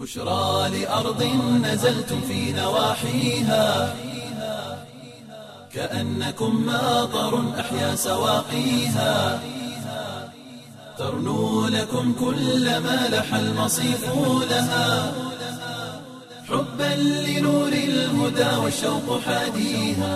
بشرى لأرض نزلتم في نواحيها كأنكم ماطر أحيا سواقيها ترنو لكم كل ما لح المصيف لها حبا لنور الهدى والشوق حاديها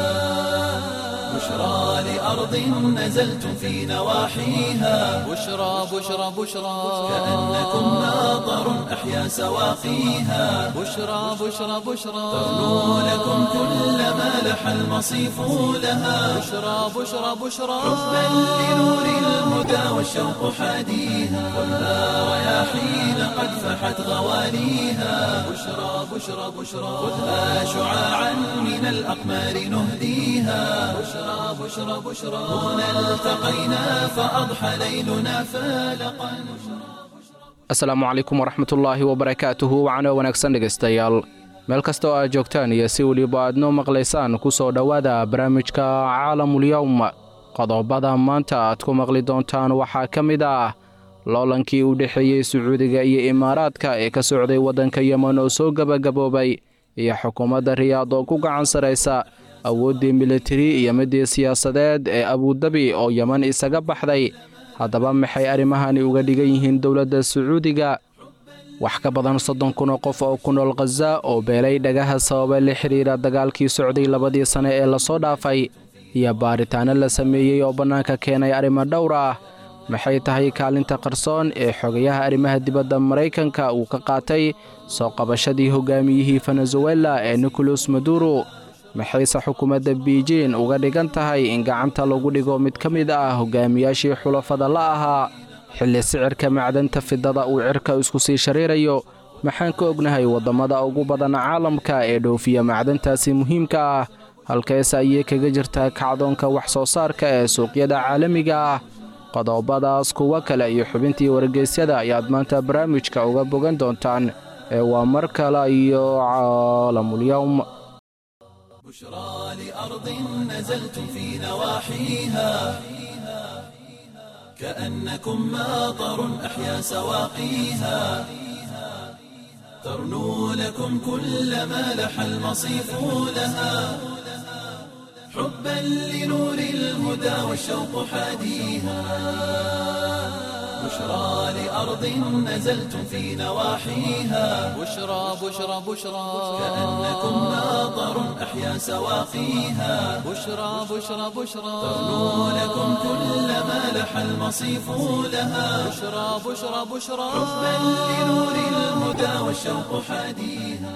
بشرى لأرض نزلتم في نواحيها بشرى بشرى بشرى كأنكم ماطر أحيا سواقيها بشرى بشرى بشرى ترنو لكم كل ما لح المصيف لها بشرى بشرى بشرى حبا لنور الهدى والشوق حاديها خذها رياحين قد فحت غواليها بشرى بشرى بشرى خذها شعاعا من الأقمار نهديها بشرى بشرى بشرى هنا التقينا فأضحى ليلنا فالقا asalaamu calaykum waraxmatullaahi wabarakaatuhu wacno wanaagsan dhegaystayaal meel kasta oo aad joogtaan iyo si weliba aad noo maqlaysaan ku soo dhowaada barnaamijka caalamulyowm qodobada maanta aad ku maqli doontaan waxaa ka mid ah loolankii u dhexeeyey sacuudiga iyo imaaraadka ee ka socday waddanka yemen oo soo gebagaboobay iyo xukuumadda riyaad oo ku gacan saraysa awooddii militari iyo midii siyaasadeed ee abudabi oo yemen isaga baxday haddaba maxay arrimahani uga dhigan yihiin dowladda sacuudiga wax ka badan soddon kun oo qof oo ku nool khaza oo beelay dhagaha sababa la xidhiira dagaalkii socday labadii sane ee lasoo dhaafay iyo baaritaanno la sameeyey oo bannaanka keenay arrimo dhowr ah maxay tahay kaalinta qarsoon ee xogayaha arrimaha dibadda maraykanka uu ka qaatay soo qabashadii hogaamiyihii venezuela ee nicolas maduro maxayse xukuumadda biijin uga dhigan tahay in gacanta lagu dhigo mid ka mid ah hogaamiyaashii xulafada la ahaa xilli sicirka macdanta fidada uu cirka isku sii shariirayo maxaan ka ognahay waddammada ugu badan caalamka ee dhoofiya macdantaasi muhiimka ah halkeese ayay kaga jirtaa kacdoonka wax soo saarka ee suuqyada caalamiga ah qodobadaas kuwo kale iyo xubintii wargeysyada ayaad maanta barnaamijka uga bogan doontaan ee waa mar kale iyo caalamulyowm بشرى لأرض نزلتم في نواحيها كأنكم ماطر أحيا سواقيها ترنو لكم كل ما لح المصيف لها حبا لنور الهدى والشوق حاديها بشرى لأرض نزلتم في نواحيها بشرى بشرى بشرى كأنكم ماطر أحيا سواقيها بشرى بشرى بشرى ترنو لكم كل ما لح المصيف لها بشرى بشرى بشرى حبا لنور الهدى والشوق حاديها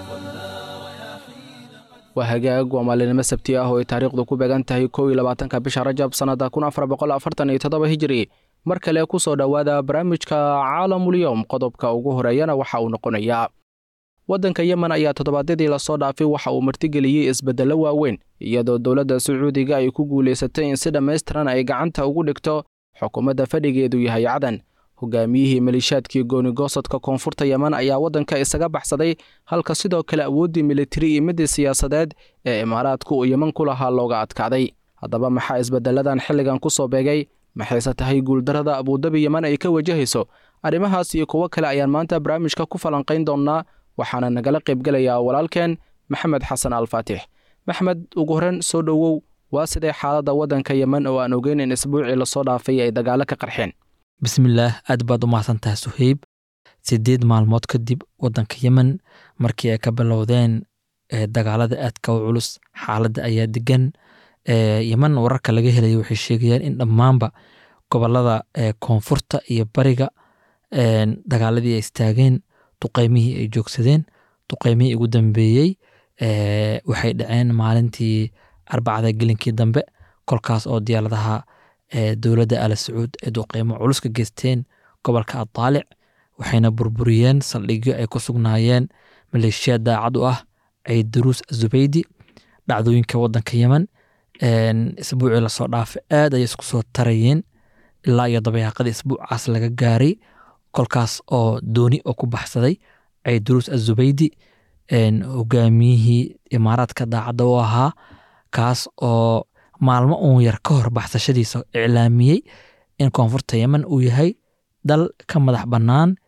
waa hagaag waa maalinimo sabti ah oo ay taariikhdu ku beegan tahay kow iyo labaatanka bisha rajab sannada kun afar boqol afartan iyo toddoba hijiri mar kale ku soo dhowaada barnaamijka caalamulyowm qodobka ugu horeeyana waxa uu noqonayaa waddanka yemen ayaa toddobaadyadii lasoo dhaafay waxa uu martigeliyey isbeddello waaweyn iyadoo dowladda sacuudiga ay ku guulaysatay in si dhammaystiran ay gacanta ugu dhigto xukuumadda fadhigeedu yahay cadan hogaamiyihii maliishaadkii goonigosadka koonfurta yemen ayaa waddanka isaga baxsaday halka sidoo kale awooddii militari iyo midii siyaasadeed ee imaaraadku uu yemen ku lahaa looga adkaaday haddaba maxaa isbedelladan xilligan ku soo beegay maxayse tahay guuldarrada abudabi yemen ay ka wajahayso arrimahaas iyo kuwo kale ayaan maanta barnaamijka ku falanqayn doonnaa waxaana nagala qaybgelayaa walaalkeen maxamed xasan alfaatix maxmed ugu horreyn soo dhowow waa sidee xaaladda waddanka yemen oo aan ogeyn in isbuucii lasoo dhaafay ay dagaalo ka qarxeen bismillaah aad baad u mahadsantahay suheyb sideed maalmood kadib waddanka yemen markii ay ka bilowdeen dagaalada aadka u culus xaaladda ayaa degan yemen wararka laga helaya waxay sheegayaan in dhammaanba gobolada koonfurta iyo bariga dagaaladii ay istaageen duqeymihii ay joogsadeen duqeymihii ugu dambeeyey waxay dhaceen maalintii arbacada gelinkii dambe kolkaas oo diyaaradaha dowladda ala sacuud ee duqeymo culus ka geysteen gobolka adaalic waxayna burburiyeen saldhigyo ay ku sugnaayeen maleeshiya daacad u ah ciidaruus azubeydi dhacdooyinka waddanka yemen isbuucii lasoo dhaafay aad ayay isku soo tarayeen ilaa iyo dabayaaqadii isbuucaas laga gaaray kolkaas oo dooni oo ku baxsaday ciidaruus azubeydi hogaamiyihii imaaraadka daacadda u ahaa kaas oo maalmo uun yar ka hor baxsashadiisa iclaamiyey in koonfurta yemen uu yahay dal ka madax bannaan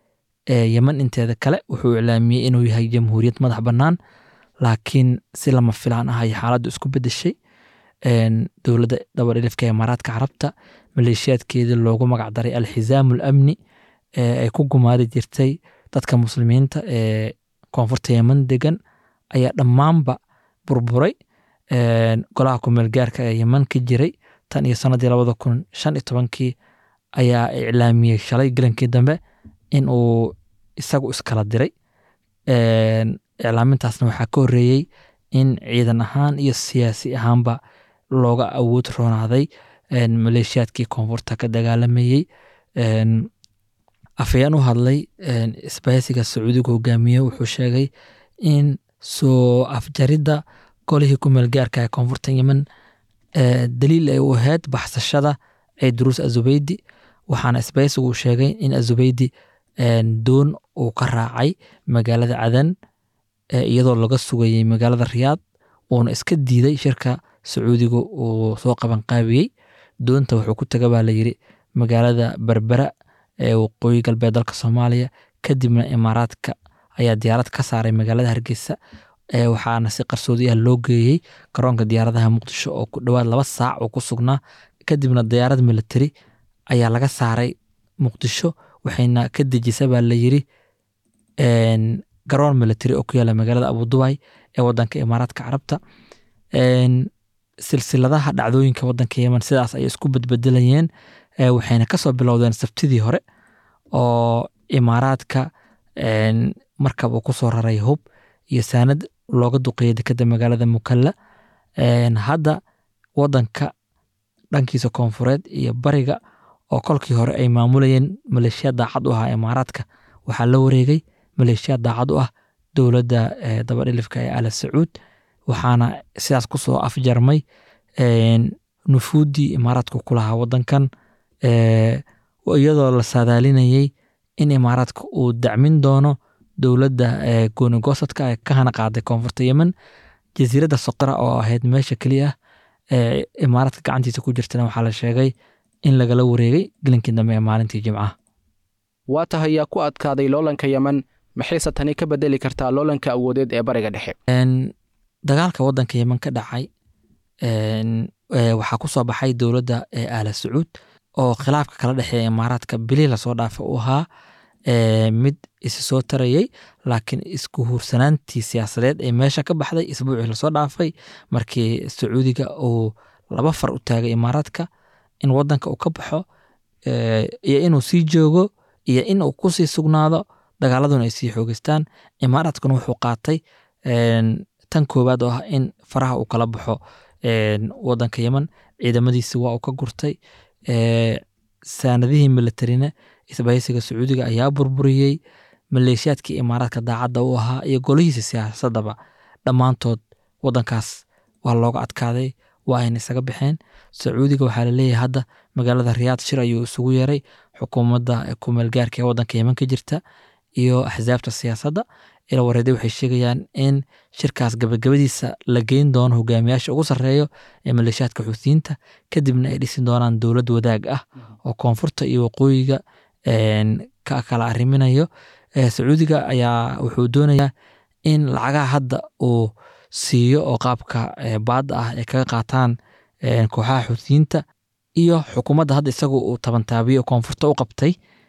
yeman inteeda kale wuxuu iclaamiyey inuu yahay jamhuuriyad madax bannaan laakiin si lama filaan ah ay xaaladdu isku bedeshay dowladda dabadhilifka imaaraadka carabta maleeshiyaadkeedii loogu magacdaray alxizaamu alamni ay ku gumaadi jirtay dadka muslimiinta ee koonfurta yeman degan ayaa dhammaanba burburay golaha kumeel gaarka ee yeman ka jiray tan iyo sanadii labada kun shan iyo tobankii ayaa iclaamiyey shalay gelankii dambe in uu isagu iskala diray iclaamintaasna waxaa ka horreeyey in ciidan ahaan iyo siyaasi ahaanba looga awood roonaaday maleeshiyaadkii koonfurta ka dagaalamayey afayeen u hadlay isbaysiga sacuudiga hogaamiye wuxuu sheegay in soo afjaridda golihii ku meelgaarka ee koonfurta yemen daliil ay u ahayd baxsashada ciidruus azubeydi waxaana isbaysigu sheegay in azubeydi doon uu ka raacay magaalada cadan iyadoo laga sugayey magaalada riyaad uuna iska diiday shirka sacuudiga uu soo qabanqaabiyey doonta wuxuu ku taga baa layiri magaalada berbera ee waqooyi galbeed dalka soomaaliya kadibna imaaraadka ayaa diyaarad ka saaray magaalada hargeysa waxaana si qarsoodi ah loo geeyey garoonka diyaaradaha muqdisho oo ku dhowaad laba saac uu ku sugnaa kadibna diyaarad military ayaa laga saaray muqdisho waxayna ka dejisa baa layiri garoon military oo ku yaala magaalada abudubay ee wadanka imaaraadka carabta silsiladaha dhacdooyinka wadanka yemen sidaas ayay isku bedbedelayeen waxayna kasoo bilowdeen sabtidii hore oo imaaraadka markab uu kusoo raray hub iyo saanad looga duqeeyay dekeda magaalada mukalla hadda wadanka dhankiisa koonfureed iyo bariga oo kolkii hore ay maamulayeen maleeshiya daacad u ahaa imaaraadka waxaa la wareegay maleeshiya daacad u ah dowladda dabadhilifka ee ala sacuud waxaana sidaas kusoo afjarmay nufuuddii imaaraadku ku lahaa wadankan iyadoo la saadaalinayey in imaaraadka uu dacmin doono dowladda goonigosadka ee ka hana qaaday koonfurta yemen jasiiradda soqora oo ahayd meesha keliya ah ee imaaraadka gacantiisa ku jirtana waxaa la sheegay in lagala wareegay gelinkii dambe ee maalintii jimcaha waa tahay yaa ku adkaaday loolanka yemen maxayse tani ka bedeli kartaa loolanka awoodeed ee bariga dhexe dagaalka wadanka yemen ka dhacay waxaa ku soo baxay dowladda ee aala sacuud oo khilaafka kala dhexeeya imaaraadka bilii lasoo dhaafa u ahaa mid isi soo tarayey laakiin isku huursanaantii siyaasadeed ee meesha ka baxday isbuucii lasoo dhaafay markii sacuudiga uu laba far u taagay imaaraadka in wadanka uu ka baxo iyo inuu sii joogo iyo in uu kusii sugnaado dagaaladuna ay sii xoogeystaan imaaraadkuna wuxuu qaatay tan koowaad oo ah in faraha uu kala baxo wadanka yemen ciidamadiisi waa uu ka gurtay saanadihii militarina isbahaysiga sacuudiga ayaa burburiyey maleeshiyaadkii imaaraadka daacadda u ahaa iyo golihiisa siyaasadaba dhammaantood wadankaas waa looga adkaaday waa ayna isaga baxeen sacuudiga waxaa laleeyahay hadda magaalada riyaad shir ayuu isugu yeeray xukuumadda kumeelgaarka ee wadanka yemen ka jirta iyo axsaabta siyaasadda ila wareeday waxay sheegayaan in shirkaas gabagabadiisa la geyn doono hogaamiyaasha ugu sarreeyo ee maleeshiyaadka xuutiyiinta kadibna ay dhisi doonaan dowlad wadaag ah oo koonfurta iyo waqooyiga ka kala arriminayo sacuudiga ayaa wuxuu doonayaa in lacagaha hadda uu siiyo oo qaabka baadda ah ay kaga qaataan kooxaha xuutiyiinta iyo xukuumadda hadda isagu uu tabantaabiyo koonfurta u qabtay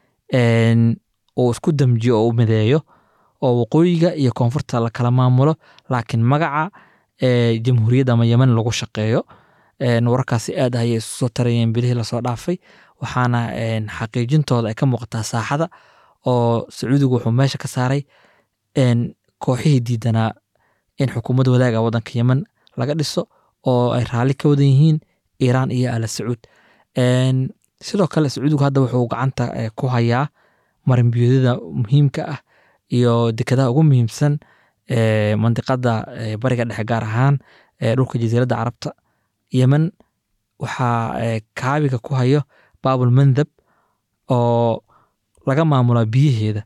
uu isku damjiyo oo u mideeyo oo waqooyiga iyo koonfurta la kala maamulo laakiin magaca jamhuuriyadda ama yemen lagu shaqeeyo wararkaasi aad ah ayay isu soo tarayeen bilihii lasoo dhaafay waxaana xaqiijintooda ay ka muuqataa saaxada oo sacuudigu wuxuu meesha ka saaray kooxihii diidanaa in xukuumad wadaaga wadanka yemen laga dhiso oo ay raalli ka wadan yihiin iiraan iyo ala sacuud sidoo kale sacuudigu hadda wuxuu gacanta ku hayaa marinbiyoodada muhiimka ah iyo dekadaha ugu muhiimsan mandiqada bariga dhexe gaar ahaan dhulka jasiiradda carabta yemen waxaa kaabiga ku hayo baabul mandab oo laga maamulaa biyaheeda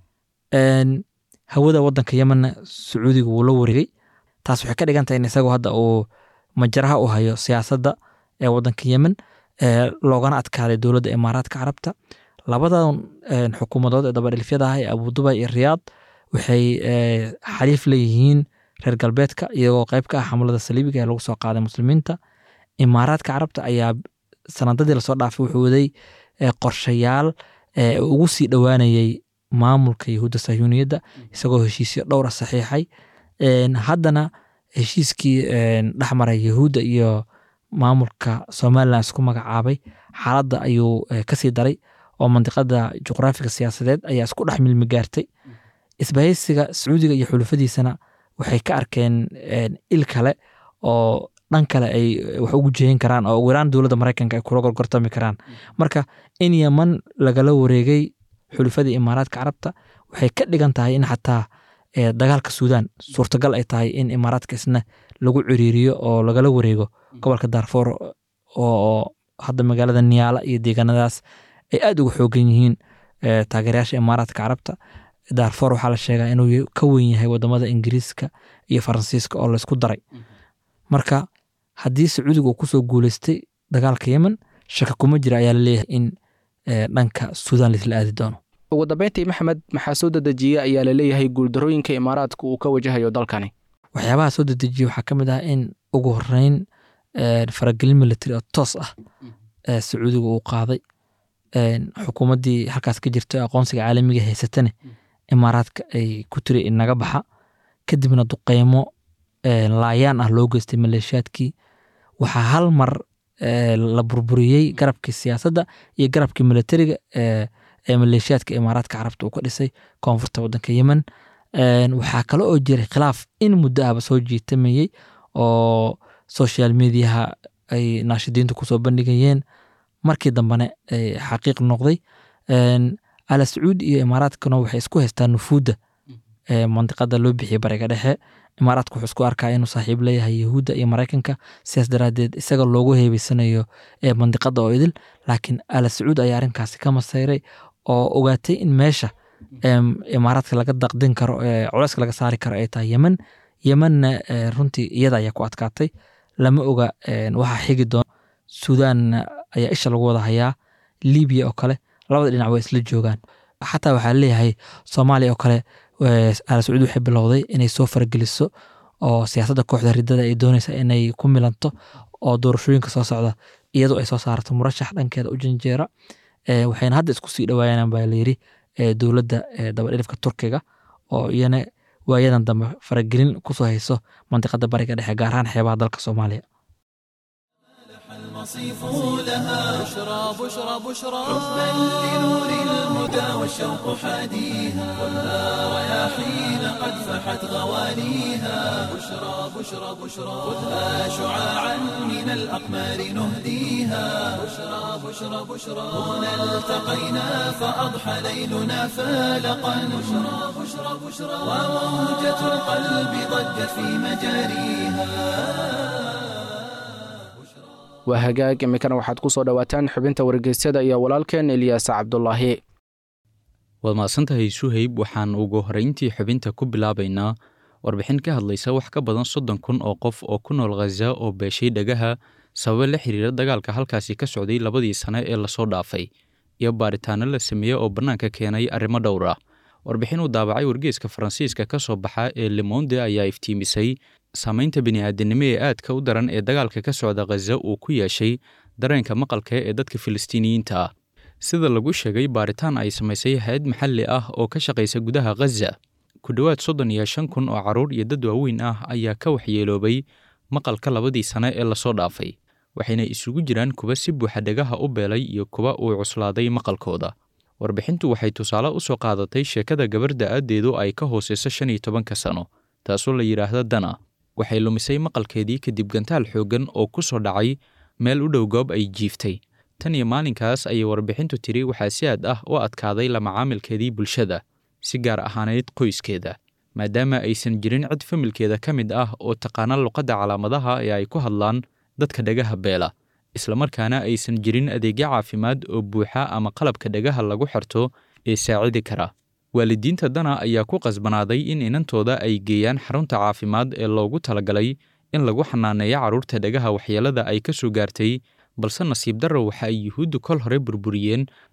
hawada wadanka yemenna sacuudiga wuu la wareegay taas waxay ka dhigan tahay in isagu hadda uu majaraha u hayo siyaasadda ee wadanka yemen loogana adkaaday dowladda imaaraadka carabta labadan xukuumadood ee dabadhilfyada ah ee abudubay iyo riyaad waxay xaliif leeyihiin reer galbeedka iyagoo qayb ka ah xamlada saliibiga ee lagu soo qaaday muslimiinta imaaraadka carabta ayaa sanadadii lasoo dhaafay wuxuu waday qorshayaal ugu sii dhowaanayay maamulka yahuudda sayuuniyadda isagoo heshiisyo dhowra saxiixay haddana heshiiskii dhexmaray yahuudda iyo maamulka somalilan isku magacaabay xaaladda ayuu kasii daray oo mandiqada juqraafiga siyaasadeed ayaa isku dhex milmi gaartay isbahaysiga sacuudiga iyo xulufadiisana waxay ka arkeen il kale oo dhan kale ay wax ugu jeeyin karaan oo ugu yaraan dowladda maraykanka ay kula gorgortami karaan marka in yeman lagala wareegay xulufadii imaaraadka carabta waxay ka dhigan tahay in xataa dagaalka suudaan suurtagal ay tahay in imaaraadka isna lagu ciriiriyo oo lagala wareego gobolka darfour oo hadda magaalada niyaala iyo deegaanadaas ay aad uga xoogan yihiin taageerayaasha imaaraadka carabta darfour waxaa la sheegaa inuu ka weyn yahay wadamada ingiriiska iyo faransiiska oo laysku daray marka haddii sacuudiga uu kusoo guuleystay dagaalka yemen shaka kuma jira ayaa laleeyahay in dhanka suudaan laisla aadi doono ugu dambeyntii maxamed maxaa soo dedejiye ayaa laleeyahay guuldarooyinka imaaraadka uu ka wajahayo dalkani waxyaabaha soo dedejiye waxaa ka mid ah in ugu horeyn faragelin military oo toos ah sacuudiga uu qaaday xukuumaddii halkaas ka jirta aqoonsiga caalamiga haysatane imaaraadka ay ku tiri inaga baxa kadibna duqeymo laayaan ah loo geystay maleeshiyaadkii waxaa hal mar la burburiyey garabkii siyaasadda iyo garabkii militariga ee maleeshiyaadka imaaraadka carabta uu ka dhisay koonfurta waddanka yemen waxaa kale oo jiray khilaaf in muddo ahba soo jiitamayey oo social mediaha ay naashidiintu kusoo bandhigayeen markii dambene xaqiiq noqday ala sacuudi iyo imaaraadkana waxay isku haystaan nufuudda mandiqada loo bixiyey bariga dhexe imaaraadka wuxuu isku arkaa inuu saaxiib leeyahay yahuudda iyo maraykanka sidaas daraadeed isaga loogu heebeysanayo mandiqada oo idil laakiin ala sacuud ayaa arrinkaasi ka masayray oo ogaatay in meesha imaaraadka laga daqdin karo culeyska laga saari karo ay tahay yemen yemenna runtii iyada ayaa ku adkaatay lama oga waxaa xigi doona suudaanna ayaa isha lagu wada hayaa libiya oo kale labada dhinac way isla joogaan xataa waxaa leeyahay soomaaliya oo kale ala sacuud waxay bilowday inay soo farageliso oo siyaasadda kooxda ridada ay doonaysa inay ku milanto oo doorashooyinka soo socda iyadoo ay soo saarto murashax dhankeeda u janjeera waxayna hadda isku sii dhawaayaan baa layiri dowladda dabadhilifka turkiga oo iyana waayadan dambe faragelin kusoo hayso mandiqada bariga dhexe gaar ahaan xeebaha dalka soomaaliya المصيف لها بشرى بشرى بشرى حبا لنور الهدى والشوق حاديها والها رياحين قد فحت غواليها بشرى بشرى بشرى خذها شعاعا من الأقمار نهديها بشرى بشرى بشرى هنا التقينا فأضحى ليلنا فالقا بشرى بشرى بشرى وموجة القلب ضجت في مجاريها waa hagaag iminkana waxaad ku soo dhowaataan xubinta wargeysyada iyo walaalkeen eliyaas cabdulaahi waad mahadsantahay suhayb waxaan ugu horrayntii xubinta ku bilaabaynaa warbixin ka hadlaysa wax ka badan soddon kun oo qof oo ku nool khaza oo beeshay dhagaha sababo la xiriira dagaalka halkaasi ka socday labadii sane ee lasoo dhaafay iyo baaritaano la sameeyey oo bannaanka keenay arrimo dhowr ah warbixin uu daabacay wargeeska faransiiska ka soo baxa ee lemonde ayaa iftiimisay saamaynta bini'aadanimo ee aadka u daran ee dagaalka ka socda khaza uu ku yeeshay dareenka maqalka ee dadka filistiiniyiinta ah sida lagu sheegay baaritaan ay samaysay hay-ad maxalli ah oo ka shaqaysa gudaha khaza ku dhowaad soddon iyo shan kun oo carruur iyo dad waaweyn ah ayaa ka waxyeeloobay maqalka labadii sane ee lasoo dhaafay waxayna isugu jiraan kuwa si buuxa dhagaha u beelay iyo kuwa uu cuslaaday maqalkooda warbixintu waxay tusaale u soo qaadatay sheekada gabar da'aaddeedu ay ka hooseyso shan iyo tobanka sano taasoo la yidhaahda dana waxay lumisay maqalkeedii kadib gantaal xooggan oo ku soo dhacay meel u dhow goob ay jiiftay tan iyo maalinkaas ayay warbixintu tiri waxaa si aad ah u adkaaday la macaamilkeedii bulshada si gaar ahaaneyd qoyskeeda maadaama aysan jirin cid familkeeda ka mid ah oo taqaana luqadda calaamadaha ee ay ku hadlaan dadka dhagaha beela islamarkaana aysan jirin adeegyo caafimaad oo buuxa ama qalabka dhagaha lagu xirto ee saacidi kara waalidiinta dana ayaa ku qasbanaaday in inantooda ay geeyaan xarunta caafimaad ee loogu talagalay in lagu xanaaneeyo carruurta dhagaha waxyeelada ay ka soo gaartay balse nasiib darro waxa ay yuhuuddu kol hore burburiyeen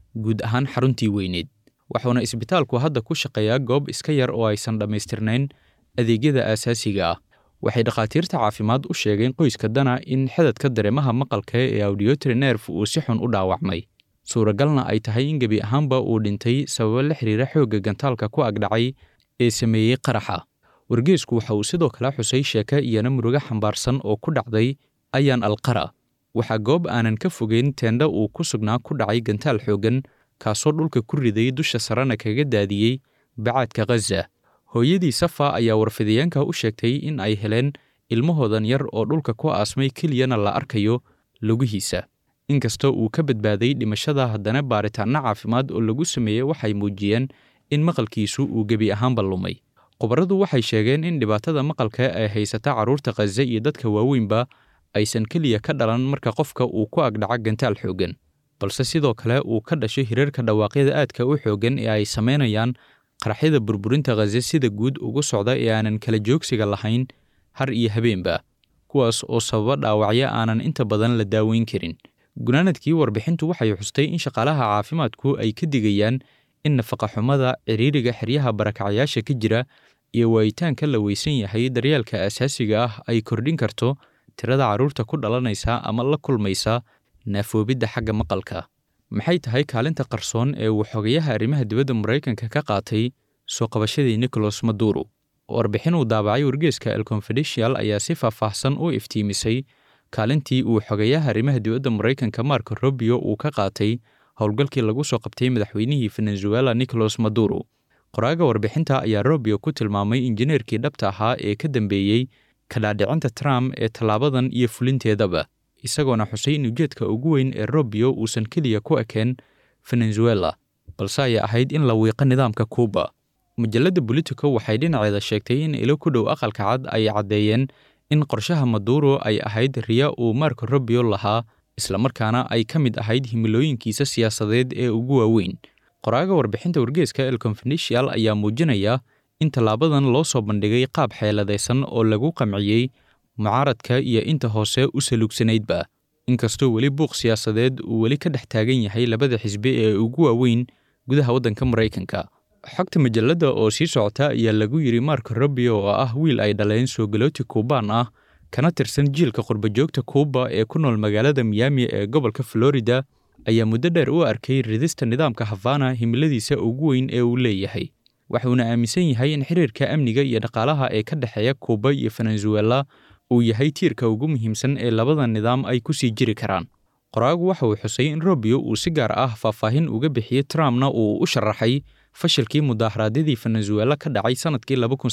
guud ahaan xaruntii weyneed waxuuna isbitaalku hadda ku shaqeeyaa goob iska yar oo aysan dhammaystirnayn adeegyada aasaasiga ah waxay dhakhaatiirta caafimaad u sheegeen qoyska dana in xedadka dareemaha maqalka ee audiotory nerf uu si xun u dhaawacmay suuragalna ay tahay in gebi ahaanba uu dhintay sababo la xiriira xoogga gantaalka ku agdhacay ee sameeyey qaraxa wargeesku waxa uu sidoo kale xusay sheeke iyana murugo xambaarsan oo ku dhacday ayaan alqara waxaa goob aanan ka fogeyn teendha uu ku sugnaa ku dhacay gantaal xooggan kaasoo dhulka ku riday dusha sarena kaga daadiyey bacaadka khaza hooyadii safa ayaa warfidayeenka u sheegtay in ay heleen ilmahoodan yar oo dhulka ku aasmay keliyana la arkayo lugihiisa inkastoo uu ka badbaaday dhimashada haddana baaritaanno caafimaad oo lagu sameeyey waxay muujiyeen in maqalkiisu uu gebi ahaanba lumay khubaradu waxay sheegeen in dhibaatada maqalka ay haysata carruurta khaza iyo dadka waaweynba aysan keliya ka dhalan marka qofka uu ku agdhaco gantaal xooggan balse sidoo kale uu ka dhasho hirarka dhawaaqyada aadka u xooggan ee ay samaynayaan qaraxyada burburinta khaza sida guud ugu socda ee aanan kala joogsiga lahayn har iyo habeenba kuwaas oo sababa dhaawacyo aanan inta badan la daaweyn karin gunaanadkii warbixintu waxay xustay in shaqaalaha caafimaadku ay ka digayaan in nafaqaxumada ciriiriga xeryaha barakacyaasha ka jira iyo waayitaanka la weysan yahay daryeelka asaasiga ah ay kordhin karto tirada carruurta ku dhalanaysa ama la kulmaysa naafoobidda xagga maqalka maxay tahay kaalinta qarsoon ee uu xogayaha arrimaha dibadda maraykanka ka qaatay soo qabashadii nicholas maduro warbixin uu daabacay wargeeska el confidential ayaa si faahfaahsan u iftiimisay kaalintii uu xogayaha arrimaha dibadda maraykanka marko robio uu ka qaatay howlgalkii lagu soo qabtay madaxweynihii venezuela nicholas maduro qoraaga warbixinta ayaa robio ku tilmaamay injineerkii dhabta ahaa ee ka dambeeyey kadhaadhicinta trump ee tallaabadan iyo fulinteedaba isagoona xusay in ujeedka ugu weyn ee robio uusan keliya ku ekeen venezuela balse ay ahayd in la wiiqo nidaamka kuuba majalladda bolitico waxay dhinaceeda sheegtay in ilo ku dhow aqalka cad ay caddeeyeen in qorshaha maduro ay ahayd riya uu marko robio lahaa islamarkaana ay ka mid ahayd himilooyinkiisa siyaasadeed ee ugu waaweyn qoraaga warbixinta wargeeska el confidential ayaa muujinaya in tallaabadan loo soo bandhigay qaab xeeladaysan oo lagu qamciyey mucaaradka iyo inta hoose u saluugsanaydba inkastoo weli buuq siyaasadeed uu weli ka dhex taagan yahay labada xisbi ee ugu waaweyn gudaha waddanka maraykanka xogta majalladda oo sii socota ayaa lagu yidhi marko robio oo ah wiil ay dhaleen soogalooti kuubaan ah kana tirsan jiilka qurbajoogta kuuba ee ku nool magaalada miyaami ee gobolka florida ayaa muddo dheer u arkay ridista nidaamka havana himiladiisa ugu weyn ee uu leeyahay waxuuna aaminsan yahay in xiriirka amniga iyo dhaqaalaha ee ka dhexeeya kuuba iyo venezuela uu yahay tiirka ugu muhiimsan ee labada nidaam ay ku sii jiri karaan qoraagu waxa uu xusay in robio uu si gaar ah faahfaahin uga bixiyey trumpna uu u sharaxay fashilkii mudaaharaadyadii venezuela ka dhacay sannadkii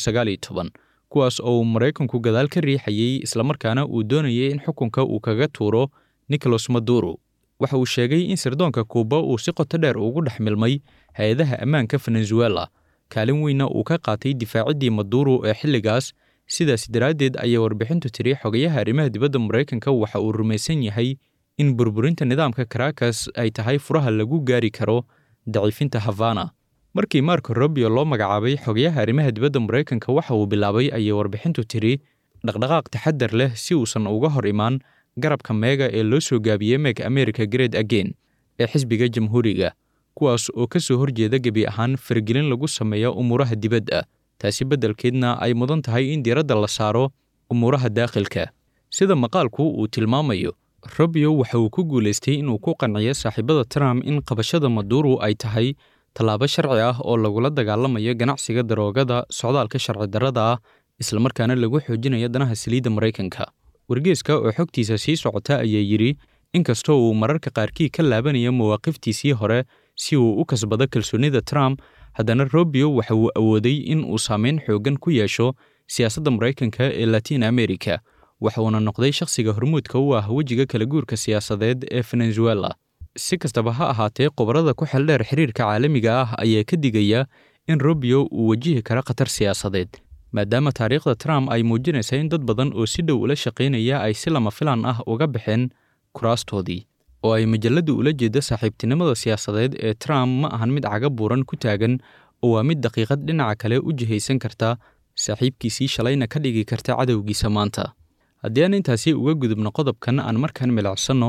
kuwaas oo uu maraykanku gadaal ka riixayey islamarkaana uu doonayay in xukunka uu kaga tuuro nicholas maduro waxa uu sheegay in sirdoonka kuuba uu si qoto dheer ugu dhex milmay hay-adaha ammaanka venezuela kaalin weynna uu ka qaatay difaaciddii maduro ee xilligaas sidaas daraaddeed ayay warbixintu tiri xogayaha arrimaha dibadda maraykanka waxa uu rumaysan yahay in burburinta nidaamka caracas ay tahay furaha lagu gaari karo daciifinta havana markii marko robio loo magacaabay xogayaha arrimaha dibadda maraykanka waxa uu bilaabay ayay warbixintu tiri dhaqdhaqaaq taxadar leh si uusan uga hor imaan garabka meega ee loo soo gaabiyey meg america great again ee xisbiga jamhuuriga kuwaas oo ka soo horjeeda gebi ahaan faragelin lagu sameeyo umuuraha dibadda taasi beddelkeedna ay mudan tahay in diiradda la saaro umuuraha daakhilka sida maqaalku uu tilmaamayo robio waxa uu ku guulaystay inuu ku qanciyo saaxiibada trump in qabashada maduro ay tahay tallaabo sharci ah oo lagula dagaalamayo ganacsiga daroogada socdaalka sharci darrada ah islamarkaana lagu xoojinayo danaha saliidda maraykanka wargeeska oo xogtiisa sii socota ayaa yidhi inkastoo uu mararka qaarkii ka laabanayo mawaaqiftiisii hore si uu u kasbado kalsoonnida trump haddana robio waxa uu awooday in uu saameyn xooggan ku yeesho siyaasadda maraykanka ee latiin america waxa uuna noqday shakhsiga hormuudka u ah wejiga kala guurka siyaasadeed ee venezuela si kastaba ha ahaatee khubarada ku xeldheer xiriirka caalamiga ah ayaa ka digaya in robio uu wajihi karo khatar siyaasadeed maadaama taariikhda trump ay muujinaysa in dad badan oo si dhow ula shaqaynaya ay si lama filaan ah uga baxeen kuraastoodii oo ay majalladdu ula jeeddo saaxiibtinimada siyaasadeed ee trump ma ahan mid caga buuran ku taagan oo waa mid daqiiqad dhinaca kale u jihaysan karta saaxiibkiisii shalayna ka dhigi karta cadowgiisa maanta haddii aan intaasi uga gudubno qodobkan aan markaan milicsanno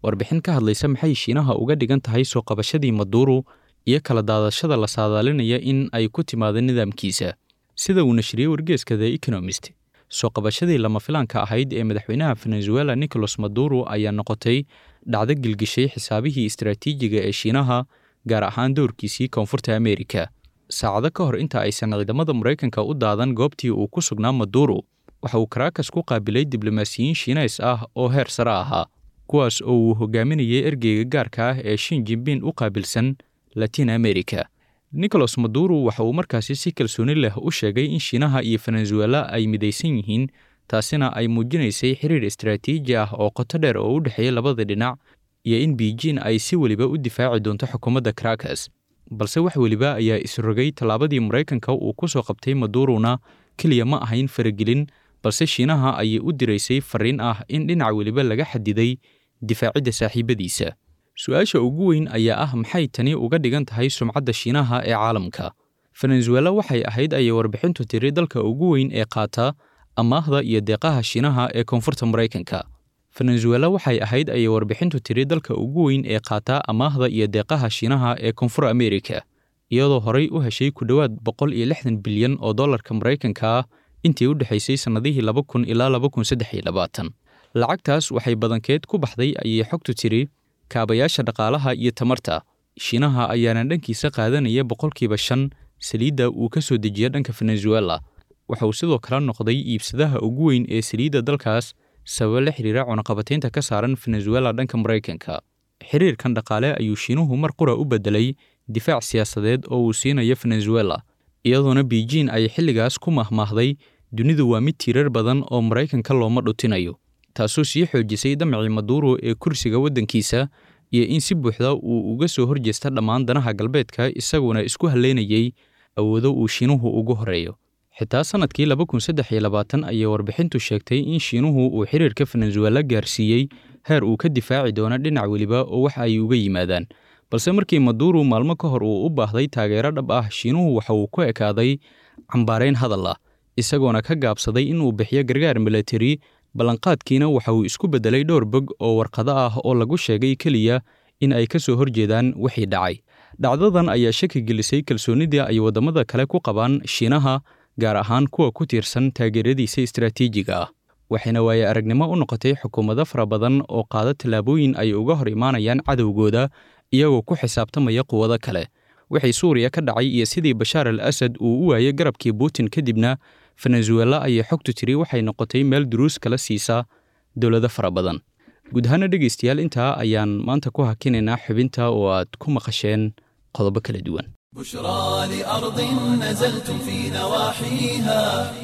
warbixin ka hadlaysa maxay shiinaha uga dhigan tahay soo qabashadii maduuro iyo kala daadashada la saadaalinaya in ay ku timaado nidaamkiisa sida uu nashriyey wargeeska the economist soo qabashadii lama filaanka ahayd ee madaxweynaha venezuela nicolas maduro ayaa noqotay dhacdo gilgishay xisaabihii istaraatiijiga ee shiinaha gaar ahaan doorkiisii koonfurta ameerika saacado ka hor inta aysan ciidamada maraykanka u daadan goobtii uu ku sugnaa maduro waxa uu karaakas ku qaabilay diblomaasiyiin shiineys ah oo heer sare ahaa kuwaas oo uu hogaaminayay ergeyga gaarka ah ee shin jimbin u qaabilsan latin america nicolas maduro waxa uu markaasi si kalsooni leh u sheegay in shiinaha iyo venezuela ay midaysan yihiin taasina ay muujinaysay xiriir istaraatiiji ah oo qoto dheer oo u dhexeeya labada dhinac iyo in beijing ay si weliba u difaaci doonto xukuumadda caracas balse wax weliba ayaa isrogay tallaabadii maraykanka uu ku soo qabtay madurona keliya ma ahayn faragelin balse shiinaha ayay u diraysay fariin ah in dhinac weliba laga xadiday difaacidda saaxiibadiisa su-aasha ugu weyn ayaa ah maxay tani uga dhigan tahay sumcadda shiinaha ee caalamka venezuela waxay ahayd ayay warbixintu tiri dalka ugu weyn ee qaata amaahda iyo deeqaha shiinaha ee koonfurta maraykanka venezuela waxay ahayd ayay warbixintu tiri dalka ugu weyn ee qaata amaahda iyo deeqaha shiinaha ee koonfur ameerika iyadoo horay u heshay ku dhowaad boqol iyo lixdan bilyan oo dollarka maraykanka ah intii u dhexaysay sannadihii laba kun ilaa laba kun saddex iyo labaatan lacagtaas waxay badankeed ku baxday ayay xogtu tiri kaabayaasha dhaqaalaha iyo tamarta shiinaha ayaana dhankiisa qaadanaya boqolkiiba shan saliidda uu ka soo dejiya dhanka venezuela waxa uu sidoo kale noqday iibsadaha ugu weyn ee saliidda dalkaas sababa la xiriira cunaqabataynta ka saaran venezuela dhanka maraykanka xiriirkan dhaqaale ayuu shiinuhu mar qura u beddelay difaac siyaasadeed oo uu siinayo venezuela iyadoona beijing ay xilligaas ku mahmaahday dunidu waa mid tiirar badan oo maraykanka looma dhutinayo taasoo sii xoojisay damacii maduro ee kursiga waddankiisa iyo in si buuxda uu uga soo horjeesta dhammaan danaha galbeedka isaguna isku halleynayay awoodo uu shiinuhu ugu horeeyo xitaa sannadkii laba kun saddex iyo labaatan ayay warbixintu sheegtay in shiinuhu uu xiriirka venezuela gaarsiiyey heer uu ka difaaci doono dhinac weliba oo wax ay uga yimaadaan balse markii maduro maalmo ka hor uu u baahday taageero dhab ah shiinuhu waxa uu ku ekaaday cambaarayn hadal ah isagoona ka gaabsaday inuu bixiyo gargaar milatari ballanqaadkiina waxa uu isku beddelay dhowr bog oo warqado ah oo lagu sheegay keliya in ay ka soo horjeedaan wixii dhacay dhacdadan ayaa shaki gelisay kalsoonidii ay waddamada kale ku qabaan shiinaha gaar ahaan kuwa ku tiirsan taageeradiisa istaraatiijiga ah waxayna waaye aragnimo u noqotay xukuumado fara badan oo qaada tallaabooyin ay uga hor imaanayaan cadowgooda iyagoo ku xisaabtamaya quwado kale wixii suuriya ka dhacay iyo sidii bashaar al asad uu u waayey garabkii putin kadibna venezuela ayay xogtu tiri waxay noqotay meel duruus kala siisaa dowlado fara badan guud ahaana dhegaystayaal intaa ayaan maanta ku hakinaynaa xubinta oo aad ku maqasheen qodobo kala duwan بشرى لأرض نزلتم في نواحيها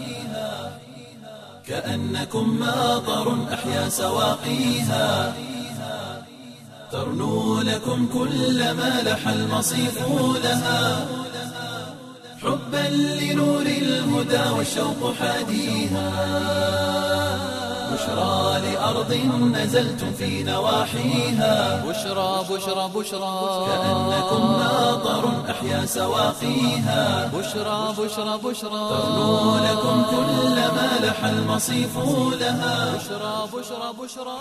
كأنكم ماطر أحيا سواقيها ترنو لكم كل ما لح المصيف لها حبا لنور الهدى والشوق حاديها بشرى لأرض نزلتم في نواحيها بشرى بشرى بشرى كأنكم ماطر أحيا سواقيها بشرى بشرى بشرى ترنو لكم كل ما لح المصيف لها بشرى بشرى بشرى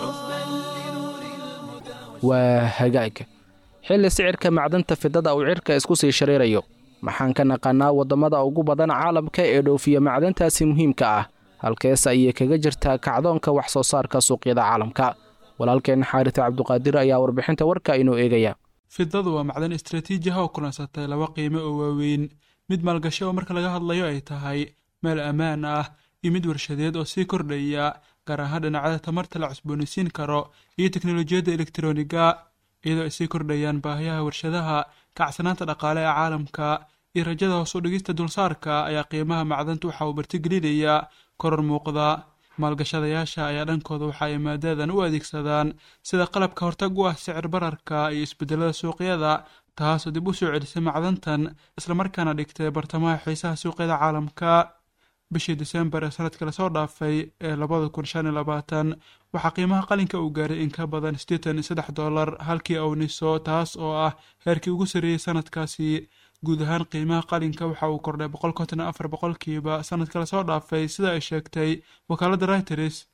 waa hagaag xilli sicirka macdanta fidada uu cirka isku sii shariirayo maxaan ka naqannaa waddamada ugu badan caalamka ee dhoofiya macdantaasi muhiimka ah halkees ayay kaga jirtaa kacdoonka wax soo saarka suuqyada caalamka walaalkeen xaarita cabduqaadir ayaa warbixinta warka inoo eegaya fidadu waa macdan istraatiiji ah oo kulansatay laba qiime oo waaweyn mid maalgashi oo marka laga hadlayo ay tahay meel ammaan ah iyo mid warshadeed oo sii kordhaya gaar ahaan dhinacyada tamarta la cusboonaysiin karo iyo teknolojiyadda elektroniga iyadoo ay sii kordhayaan baahiyaha warshadaha kacsanaanta dhaqaale ee caalamka iyo rajada hoos u dhigista dulsaarka ayaa qiimaha macdanta waxa uu martigelinayaa koror muuqda maalgashadayaasha ayaa dhankooda waxa ay maadadan u adeegsadaan sida qalabka hortag u ah sicir bararka iyo isbedelada suuqyada taasoo dib u soo celisay macdantan islamarkaana dhigtay bartamaha xiisaha suuqyada caalamka bishii disembar ee sanadka lasoo dhaafay ee labada kun shan iyo labaatan waxaa qiimaha qalinka uu gaaray in ka badan siddeetan iyo saddex dollar halkii awniso taas oo ah heerkii ugu sarreeyey sanadkaasi guud ahaan qiimaha qalinka waxa uu kordhay boqol konton iyo afar boqolkiiba sanadka lasoo dhaafay sida ay sheegtay wakaaladda reuters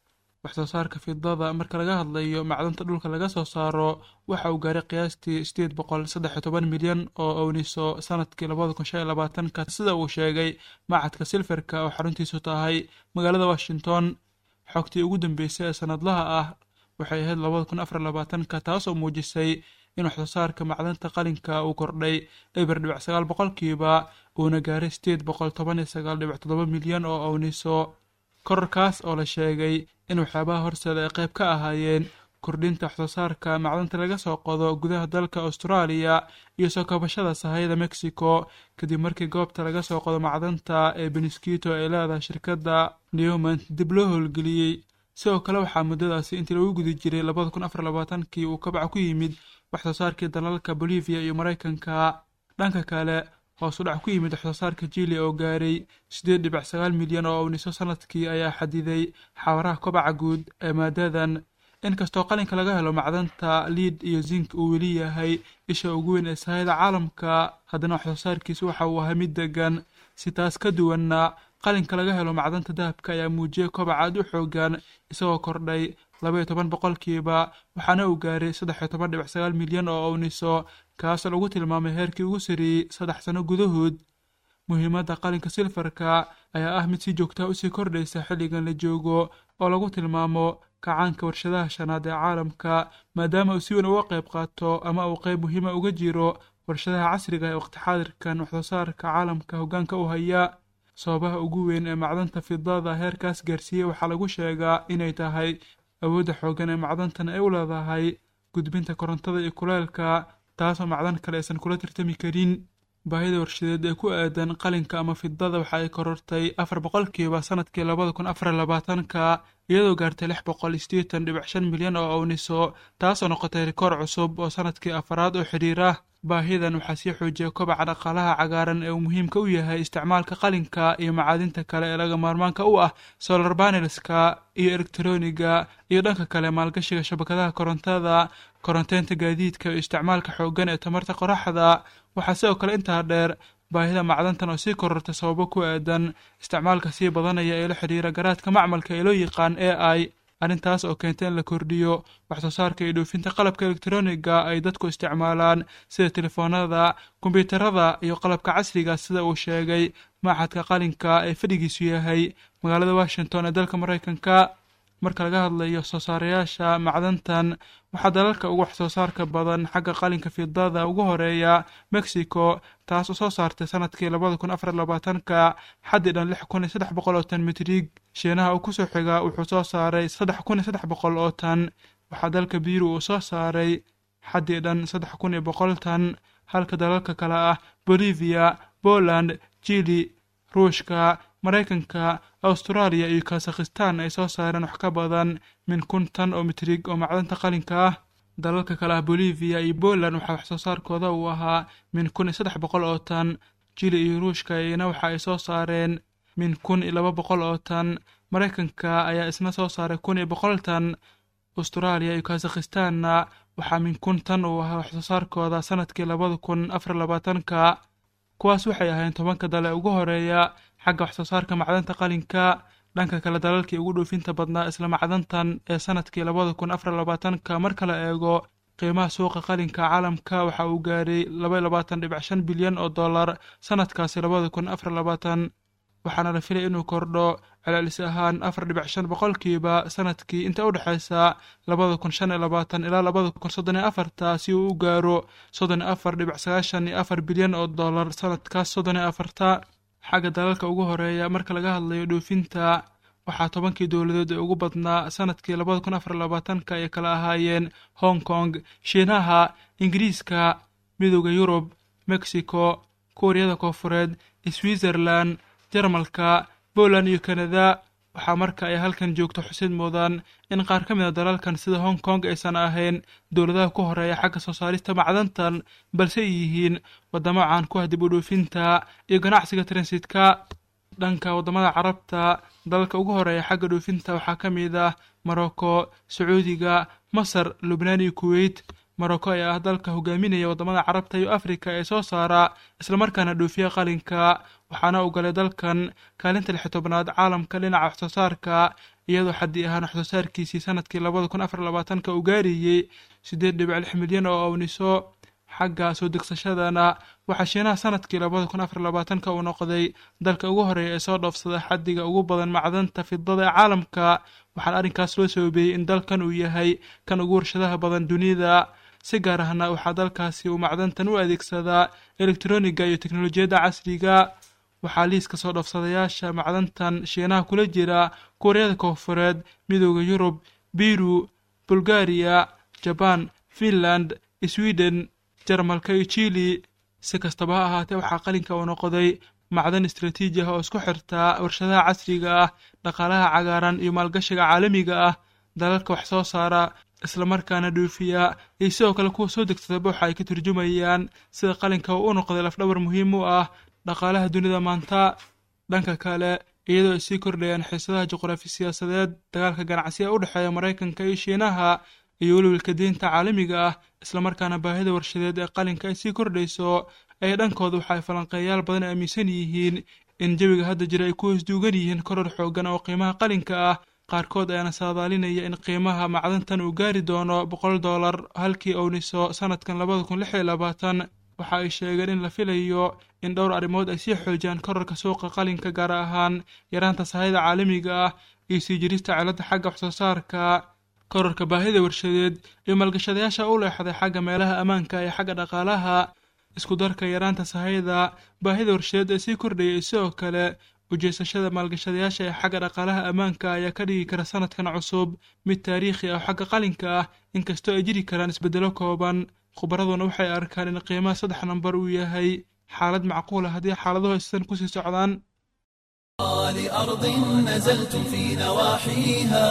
waxsoo saarka fidada marka laga hadlayo macdanta dhulka laga soo saaro waxa uu gaaray qiyaastii sideed boqol saddex iyo toban milyan oo owniso sanadkii labada kun shan iyo labaatanka sida uu sheegay macadka silferka oo xaruntiisu tahay magaalada washington xogtii ugu dambeysay ee sanadlaha ah waxay ahayd labada kun afar labaatanka taasoo muujisay in waxsoo saarka macdanta qalinka uu kordhay eber dhibic sagaal boqolkiiba uuna gaaray sideed boqol toban iyo sagaal dhibic toddoba milyan oo owniso korarkaas oo la sheegay in waxyaabaha horseeda ay qayb ka ahaayeen kordhinta waxsoo saarka macdanta laga soo qodo gudaha dalka austraaliya iyo soo kabashada sahayda mexico kadib markii goobta laga soo qodo macdanta ee benisquito ay leedahay shirkadda newmont dib loo howlgeliyey sidoo kale waxaa muddadaasi intii lagu guda jiray labada kun afar labaatankii uu kabaca ku yimid waxsoo saarkii dalalka bolivia iyo maraykanka dhanka kale hoos u dhac ku yimid waxsoo saarka jili oo gaaray siddeed dhibic sagaal milyan oo owniso sanadkii ayaa xadiday xawaraha kobaca guud ee maadadan inkastoo qalinka laga helo macdanta liid iyo zink uu weli yahay isha ugu weyn ee sahayda caalamka haddana waxsoo saarkiisu waxa uu ahaa mid degan si taas ka duwanna qalinka laga helo macdanta dahabka ayaa muujiyay kobac aad u xoogan isagoo kordhay labaiyo toban boqolkiiba waxaana uu gaaray saddex iyo toban dhibic sagaal milyan oo owniso kaasoo lagu tilmaamay heerkii ugu sarreeyey saddex sano gudahood muhiimadda qalinka silfarka ayaa ah mid si joogtaha usii kordhaysa xilligan la joogo oo lagu tilmaamo kacaanka warshadaha shanaad ee caalamka maadaama uu si weyn uga qayb qaato ama uu qayb muhiima uga jiro warshadaha casriga ee waqti xaadirkan waxsoo saarka caalamka hoggaanka u haya sababaha ugu weyn ee macdanta fidada heerkaas gaarsiiyey waxaa lagu sheegaa inay tahay awoodda xooggan ee macdantan ay u leedahay gudbinta korontada iyo kuleelka taasoo macdan kale aysan kula tartami karin baahida warshadeed ee ku aadan qalinka ama fidada waxa ay korortay afar boqolkiiba sanadkii labada kun afar labaatanka iyadoo gaartay lix boqol sideetan dhibic shan milyan oo owniso taasoo noqotay rikoor cusub oo sanadkii afaraad oo xidhiira baahidan waxaa sii xoojiyay kobaca dhaqaalaha cagaaran ee uu muhiimka u yahay isticmaalka qalinka iyo macaadinta kale ee laga maarmaanka u ah solar banelska iyo elektroniga iyo dhanka kale maalgashiga shabakadaha korontada koronteynta gaadiidka iyo isticmaalka xooggan ee tamarta qoraxda waxaa sidoo kale intaa dheer baahida macdantan oo sii kororta sababo ku aadan isticmaalka sii badanaya ee la xidhiira garaadka macmalka ee loo yaqaan a i arrintaas oo keenta in la kordhiyo waxsoo saarka iyo dhoofinta qalabka elektroniga ay dadku isticmaalaan sida telefoonada kombyuutarada iyo qalabka casriga sida uu sheegay maaxadka qalinka ee fadhigiisu yahay magaalada washington ee dalka maraykanka marka laga hadlayo soo saarayaasha macdantan waxaa dalalka ugu waxsoo saarka badan xagga qalinka fidada ugu horeeya mexico taas oo soo saartay sanadkii labada kun afar labaatanka xaddi dhan lix kun iyo saddex boqol oo tan mitrig shiinaha uu kusoo xigaa wuxuu soo saaray saddex kun iyo saddex boqol oo tan waxaa dalka biiru uu soo saaray xaddi dhan saddex kun iyo boqol tan halka dalalka kale ah bolivia poland jili ruushka maraykanka austraaliya iyo kazakhistan ay soo saareen wax ka badan min kun tan oo mitrig oo macdanta qalinka ah dalalka kale ah bolivia iyo poland waxaa wax soo saarkooda uu ahaa min kun iyo saddex boqol oo tan jili iyo ruushka iyana waxa ay soo saareen min kun iyo laba boqol oo tan maraykanka ayaa isna soo saaray kun iyo boqol tan austraaliya iyo kazakhistanna waxaa min kun tan uu ahaa waxsoo saarkooda sanadkii labada kun afar labaatanka kuwaas waxay ahayn tobanka dale ugu horeeya xagga waxsoo saarka macdanta qalinka dhanka kale dalalkii ugu dhoofinta badnaa isla macdantan ee sanadkii labada kun afar labaatanka marka la eego qiimaha suuqa qalinka caalamka waxa uu gaaray laba labaatan dhibic shan bilyan oo dollar sanadkaasi labada kun afar labaatan waxaana la filay inuu kordho celcelis ahaan afar dhibic shan boqolkiiba sanadkii inta u dhexaysa labada kun shan iyo labaatan ilaa labada kun soddon iyo afarta si uu u gaaro soddon iyo afar dhibic sagaashan iyo afar bilyan oo dollar sanadkaas soddon iyo afarta xagga dalalka ugu horeeya marka laga hadlayo dhoofinta waxaa tobankii dowladood ee ugu badnaa sanadkii labada kun afar labaatanka ay kala ahaayeen hong kong shiinaha ingiriiska midooda yurub mexico kuuriyada koofureed switzerland jarmalka poland iyo kanada waxaa marka ay halkan joogto xusid mudan in qaar ka mid a dalalkan sida hong kong aysan ahayn dowladaha ku horeeya xagga soo saarista macdantan balse ay yihiin waddamo caan ku ah dib u dhoofinta iyo ganacsiga transitka dhanka waddamada carabta dalalka ugu horeeya xagga dhoofinta waxaa ka mid ah morocco sacuudiga masar lubnaan iyo kuweyt morocco ayaa ah dalka hogaaminaya waddamada carabta iyo afrika ee soo saara islamarkaana dhoofiya qalinka waxaana uu galay dalkan kaalinta lixi tobnaad caalamka dhinaca waxsoo saarka iyadoo xaddi ahaan waxsoo saarkiisii sanadkii labada kun afar labaatanka uu gaarayey siddeed dhibic lix milyan oo awniso xagga soo degsashadana waxaa shiinaha sanadkii labada kun afar labaatanka uu noqday dalka ugu horeeya ee soo dhoofsada xaddiga ugu badan macdanta fidada ee caalamka waxaana arrinkaas loo sababeeyey in dalkan uu yahay kan ugu warshadaha badan dunida si gaar ahna waxaa dalkaasi uu macdantan u adeegsadaa elektroniga iyo teknolojiyadda casriga waxaa liiska soo dhoofsadayaasha macdantan shiinaha kula jira kuuriyada koonfureed midooda yurub biru bulgariya jabaan finland sweden jarmalka iyo jili si kastaba ha ahaatee waxaa qalinka uu noqday macdan istraatiiji ah oo isku xirtaa warshadaha casriga ah dhaqaalaha cagaaran iyo maalgashiga caalamiga ah dalalka wax soo saara islamarkaana dhuufiya iyo sidoo kale kuwa soo degsadaba waxa ay ka turjumayaan sida qalinka uu u noqday lafdhabar muhiim u ah dhaqaalaha dunida maanta dhanka kale iyadoo ay sii kordhayaan xiisadaha juqraafi siyaasadeed dagaalka ganacsiga u dhexeeya maraykanka iyo shiinaha iyo welwelka diinta caalamiga ah islamarkaana baahida warshadeed ee qalinka ay sii kordhayso ay dhankooda waxa ay falanqeeyaal badan aaminsan yihiin in jawiga hadda jira ay ku hoosduugan yihiin koror xoogan oo qiimaha qalinka ah qaarkood ayaana saadaalinaya in qiimaha macdantan uu gaari doono boqol dollar halkii owniso sanadkan labada kun lix iyo labaatan waxa ay sheegeen in la filayo in dhowr arrimood ay sii xoojiyaan korarka suuqa qalinka gaar ahaan yaraanta sahayda caalamiga ah iyo sii jirista celadda xagga waxsoo saarka korarka baahida warshadeed iyo maalgashadayaasha u leexday xagga meelaha ammaanka iyo xagga dhaqaalaha isku darka yaraanta sahayda baahida warshadeed ee sii kordhayay sidoo kale ujeesashada maalgashadayaasha ee xagga dhaqaalaha ammaanka ayaa ka dhigi kara sanadkan cusub mid taariikhi ah oo xagga qalinka ah inkastoo ay jiri karaan isbeddelo kooban khubaraduna waxay arkaan in qiimaha saddex nambar uu yahay xaalad macquula haddii xaaladuhu aysan kusii socdaan لأرض نزلتم في نواحيها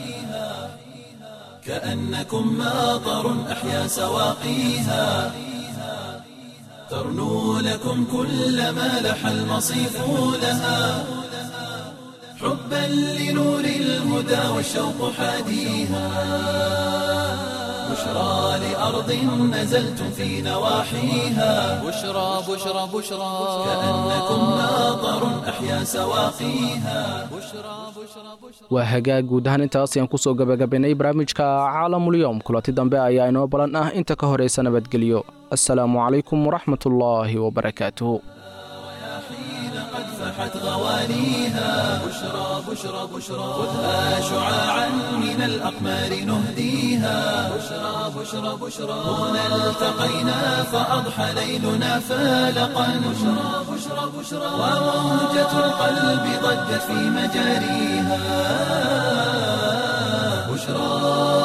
كأنكم ماطر أحيا سواقيها ترنو لكم كل ما لح المصيف لها حبا لنور الهدى والشوق حاديها بشرى لأرض نزلتم في نواحيها بشرى بشرى بشرى كأنكم ماطر أحيا سواقيها بشرى بشرى بشرى waa hagaag guud ahaan intaas ayaan kusoo gabagabaynay barnaamijka caalamulyoom kulanti dambe ayaa inoo balan ah inta ka horaysa nabadgelyo assalaamu calaykum waraxmatullaahi wabarakaatuhu حين قد فحت غوانيها بشرى بشرى بشرى خذها شعاعا من الأقمار نهديها بشرى بشرى بشرى هنا التقينا فأضحى ليلنا فالقا بشرى بشرى بشرى وموجة القلب ضجت في مجاريها بشرى